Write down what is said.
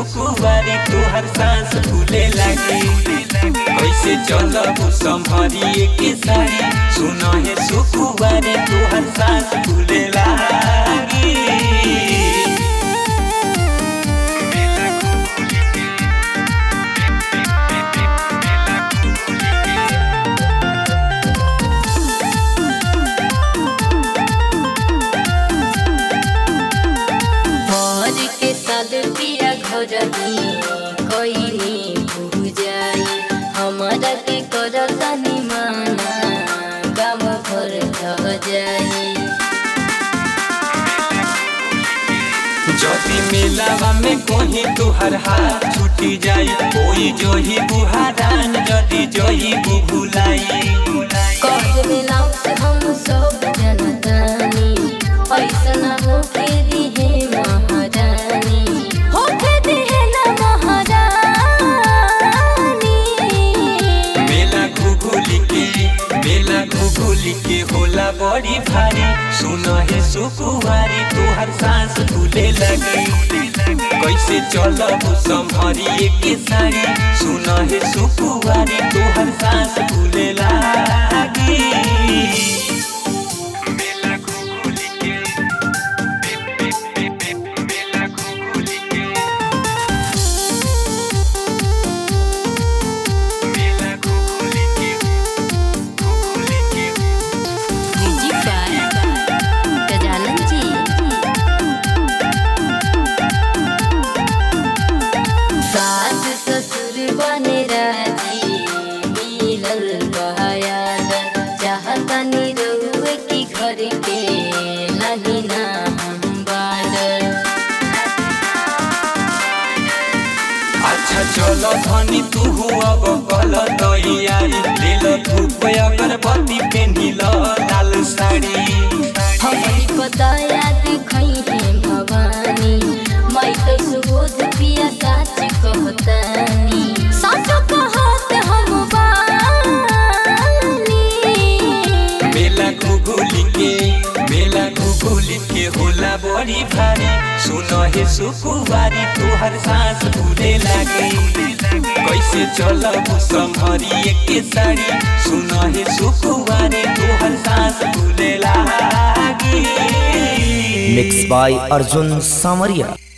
सुकुवारी तोहर सांस फूले लागी कैसे चलब संभरी के सारी सुन हे सुकुवारी तोहर सांस फूले लागी भर के साल पिया घर कईनी बुझाई हमारा के कर तनी माना गाम भर रह जाई जदी मेलावा में कोही तुहर हाथ छूटी जाई कोई जोही बुहारान जदी जोही बुभुलाई कह देला से हम सब जनतानी ऐसा ना होके दिहे महारानी होके दिहे ना महारानी मेला घुघुली के मेला घुघुली के होला बड़ी भारी सुन हे सुकुवारी तुहर सांस फूले लगी कैसे चलब संभरी के सारी सुन हे सुकुवारी तुहर सांस फूले लागी मेला घुघुली के मेला घुघुली के मेला घुघुली के घुघुली के जी पार गजानन जी सास ससुर बने राजी मिलल बहायाद चाहतनी रहुए की घर के नहीं ना हम बाडर अच्छा चलो धनी तू अब कल तैयारी ले लो धूप अगरबत्ती पेन्ही लो लाल साड़ी हमारी पताया दिखाई है भवानी मैं तो सुबोध पिया साच कहतानी साच कहत हम बानी मेला घुघुली के मेला घुघुली के होला बड़ी भारी सुन हे सुकुवारी तोहर सांस फूले लागी कैसे चलब संभरी के साड़ी सुन हे सुकुवारी तोहर सांस फूले लागी मिक्स बाय अर्जुन सामरिया